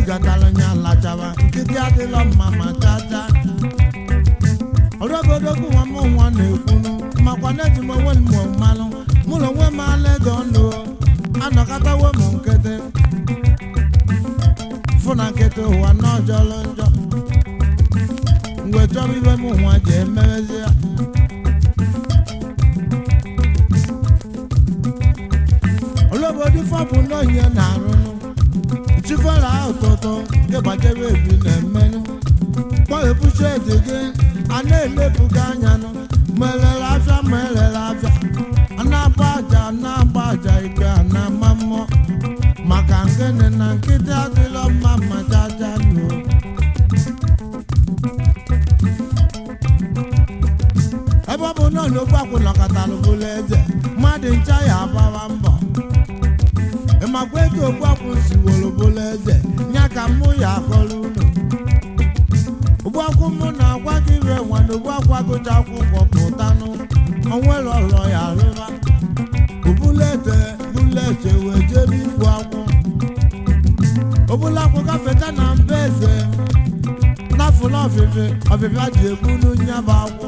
gatala nya lachaba nkịtị adịla mma ma chacha ọrụobodogu nwa m nwa na-ekwunu makwa na eji m onwe m mụọ mmanụ mụ na onwe m ala ego ndụ anọkọtawo m nkịtị fụ na nkịtị ụwa na ọjọlụ njọ mgbe chọrọ ibe m nwa ji emewezi ya olóbodí fọ́ọ̀bù náà yẹn nàrúnú ìtìfọ́ra òtòtò ìbàjẹ́wé èbí nà-emenú kpọ́ èbúṣe èdègé aná èlébùgá anyanú mẹlẹ́lẹ́ afíà mẹlẹ́lẹ́ afíà anábọ̀ àjà anábọ̀ àjà ìgbé anamamọ́ màkà ngẹ́ni nà nkịtị adịlọ mma mà jaja nù. ebe ọ bụ na n'ogbu akwụnọkọtalụ bụlụ eze mmadụ ncha ya agbawa mbọ ịmakwa ego ogbu akwụ siworo bụlụ eze nya ka mụ ya akọrọ unu ogbu akwụ mụ na-agwa gị ire nwana ogbu akwụ agụcha akwụkwọ pụtanụ onwere ọrọ ya rịba obulete bulete wee jebe igbu akwụ obula akwụ gafeta na mba eze n'afụla ọfịfị ọfịfịa ji ebulu nyaba akwụ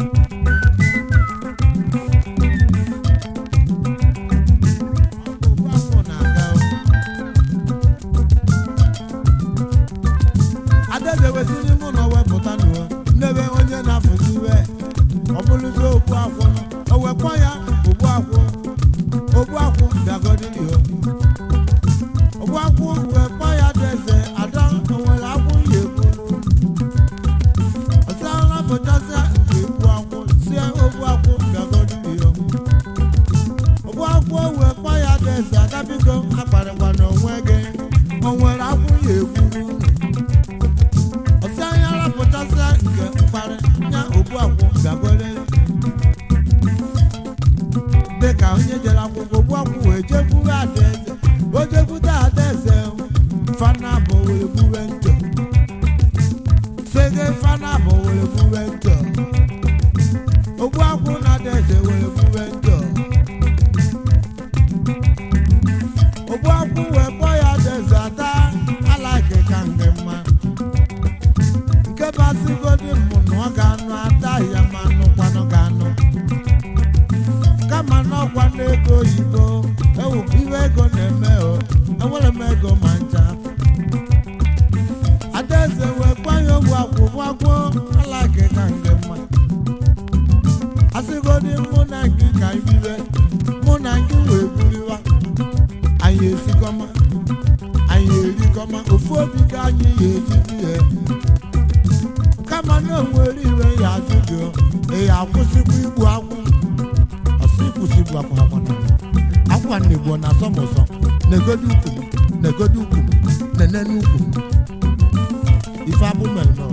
adaeze wesịrị mụ na wepụta n'ụwa n'ebe onye na-afụzi iwe ọ bụrụzi okwu akwụ o wekwa ya ogbu akwụ ogbu akwụ bịagodili o ogbu akwụ wekwa ya deze ada onwere akwụ ya ekwu ọsara pụtasịa nke egbu akwụ sie ogbu akwụ bịagodili o ogbu akwụ wekwa ya deze ada biko akparịkwa n'onwe gị o nwere akwụ ya ekwu ọsị anya rapụtasịa nke mkparị nya ogbu akwụ bịagole dịka onye jere akwụkwọ ogbu akwụ wee jekwuru adaeze o jekwute adaeze fana bụ were gbuwe ntọ sege fana bụ were gbuwe ntọ ogbu akwụ na adaeze were gbuwe ntọ ogbu akwụ wee kpọọ ya adaeze ata alaike ka nke mma nke basịgodi mụ na ọ ga-anụ ata ya ma nụkwanụ ga-anụ kama n'ọkwa n'ego oyibo ewu iwe ego na-eme o enwere m ego ma ncha adaeze wee kwanye ogbu akwụkwọ akwụ alake ka nke mma asịgodi mụ na gị ka ibiwe mụ na gị wee buriwa anyị esikọma anyị erikọma ofu obi ka anyị ya ejizi ya kama na onwere iwe ya ajụ gị ị ya akwụsịkwa igbu akwụ ọsị kwụsịgbu akwụ akwana akwa na igbo na asọ m ụsọ negodi ukwu m negodi ukwu m nenene ukwu m ife abụ mere m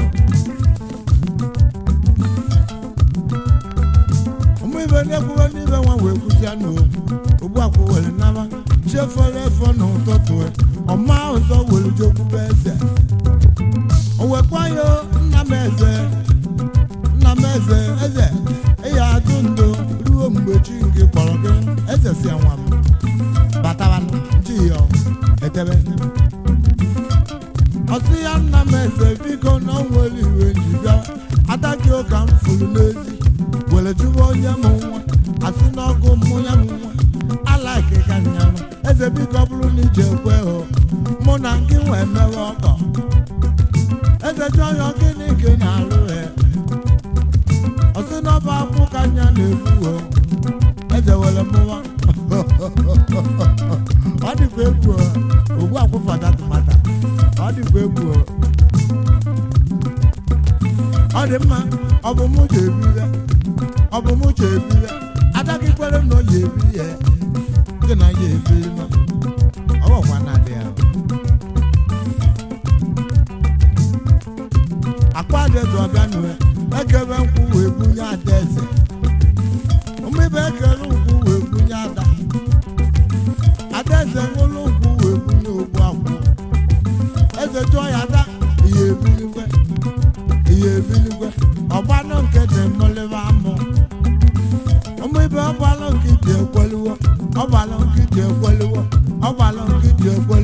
ụmụ ibe na-ekwuwe n'ibe nwa wee kwụsịa n'okwu ogbu akwụ were nama chefere efo n'ụtụtụ ọma ụzọ were jekwube eze o wekwa ya nna m eze nna m eze eze ịya atụ ndo ruo mgbe chi nke kpọrọ gị eze si nwa m batawa ji ya edebe ọsị ya nna m eze biko na o nwere iwe ji bịa ada gị ụka m furu n'ezi were jụwa onye m nwa asị n'ọgụ mụ ya m nwa alaike ka nya m eze biko bụrụ na iji ekwe hụ mụ na gị wee mewe ọkọ eze jụọ ya gịnị ka ị na-alụ ya ọsị n'ọba akwụ ka nya na-egbu o eze were mụwa ọ dịkwa egwu o ogbu akwụ fada tụmata ọ dịkwa egwu o ọ dị mma ọ bụ mụ ji ebi ya ọ bụ mụ ji ebi ya ada gị kwere na ọ ya ebi ya gị na ya ebi ma ọ bụkwa na dị ya akwa adaeze ọbịa nụrụ ekebe nkwụ wee bunye adaeze mmebe ekele nkwụ wee bunye ada adaeze nwụrụ nkwụ wee bunye ogbu akwụ eze jụọ ya ada ihe ebiligwe ihe ebiligwe ọgbanụ nke dị mmụlịba amụ mmebe ọgbalụ nke dị ekweliwo ọgbalụ nke dị ekweliwo ọgbalụ nke dị ekwe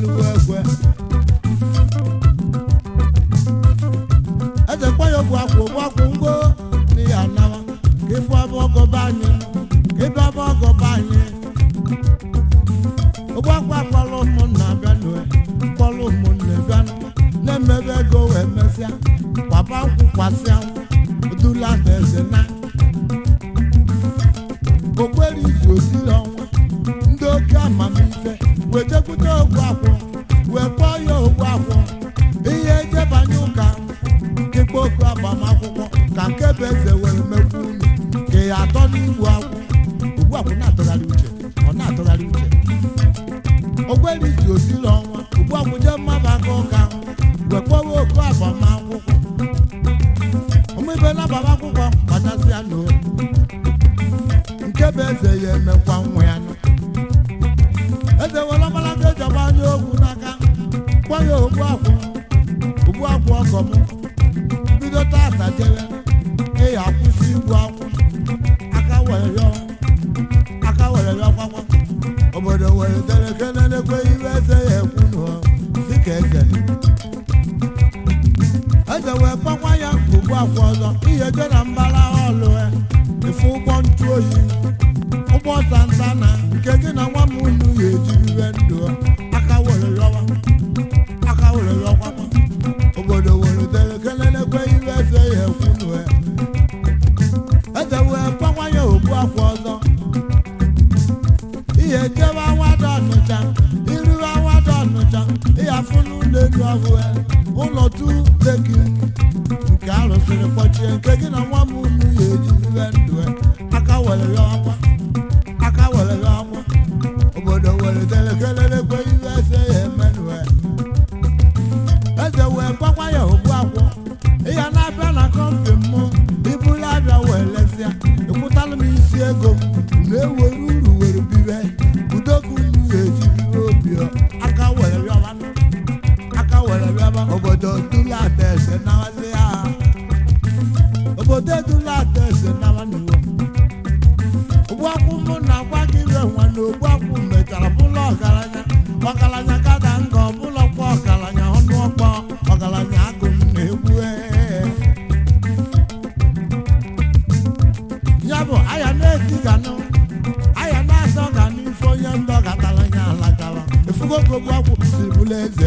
gbasịa dula eze na okwere izu osiri ọnwa ndị oke amamife wetekwute ogwu akwụ wee kpọọ ya ogwu akwụ ihe ejebanye ụka kekpe oku agbamakwụkwọ ka nke bụ eze were mekwu unu ka ya atọ n'igbu akwụ ugbu akwụ na-atụgharị uche ọ na-atụgharị uche okwere izu osiri ọnwa ugbu akwụ jee mmaba aka ụka wee kpọwa oku agbamakwụkwọ ụmụibe na-agbama akwụkwọ kpachasịa n'olu nke bụ eze ya emekwa nwa ya nụ. eze were ọgbalaga eji agbanye ogwu n'aka kpọ ya ogbu akwụ ogbu akwụ ọgọ m bido tata jere ịya akwụsị igbu akwụ aka were yọ aka were yọ kwakwa obodo were dere kelelekwe iwe eze ya ekwu nụ dịka eze eze wee kpọkwa ya ogbu akwụ ọzọ ihe je na mbara ọlụ ya efu ụgbọ ntụ oyi ụgbọ santana nke gị na nwa m unu ya ejiriwe ndụ aka were yọwa aka were yọkwakwa obodo were dere kelelekwe iwe eze ya ekwunu ya eze wee kpọkwa ya ogbu akwa ọzọ ihe jebe awada ọnụcha iru awada ọnụcha ịyafụ n'ụlọ elu ọhụ ya ụlọ tu deki nke arụsịrị kpọchie nke gị na nwa m unu ya ejiriwe ndụ ya aka were yọwa aka were yọwa obodo were dere kelelekwe iwe eze ya emenụ ya eze wee gbakwa ya ogbu akwụ ịya na-abịa na kọmpi mụ ibulu abịa wee lesịa ịkwụtalụ m isi ego m na-ewere uru were bibe udoku unu ga-eji bibe obi ọ. aka were rịọba aka were rịọba obodo dula ata eze nawazi ya obodo dula ata eze nawa n'iwu ogbu akwụ mụ na-agwa gị ire nwa na ogbu akwụ mechara bụlụ ọgaranya ọgaranya kada nga ọbụla kwa ọgaranya ọnụ ọkpọ ọgaranya agụ m na-egbu ee. ya bụ aya na-eti ganụ aya na-asọ ga n'ife onye ndọ gatara nya alakara efugo ka ogbu akwụ siri bụrụ eze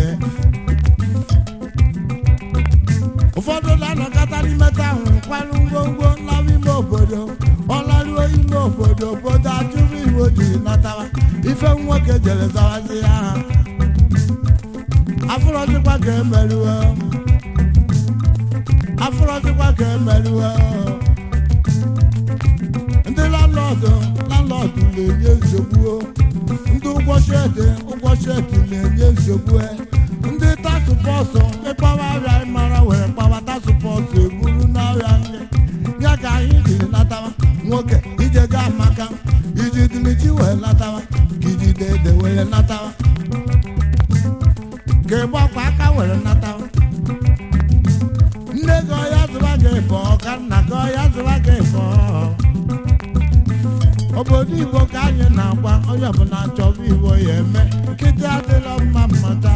ụfọdụ na-anọkọta n'ime ahụ kwalụ ngwongwo nlawa ime obodo ọlaruo ime obodo obodo achụrụ iwu jiri natawa ife nwoke jere zawazi ya ha afụrọzikwa ka emerụọ afụrọzikwa ka emerụọ ndị landlọdụ landlọdụ na-enye nsogbu o. ndị ụgwọ shedi ụgwọ shedi na-enye nsogbu e. ndị tasụpọsụ ịkpawa arịa ịmara were kpawa tasụpọsụ eburu n'ọrịa nri ya ka anyị jiri natawa nwoke ije ga amaka iji dilichi wee natawa ka iji dede were natawa ka ịgbakwa aka were natawa nne gị ọya zụba gị ịbọ ka nna gị ọya zụba gị ịbọ obodo igbo ka anyị na-agba onye ọbụla chọba igbo ya eme nkịtị adịla mma mmata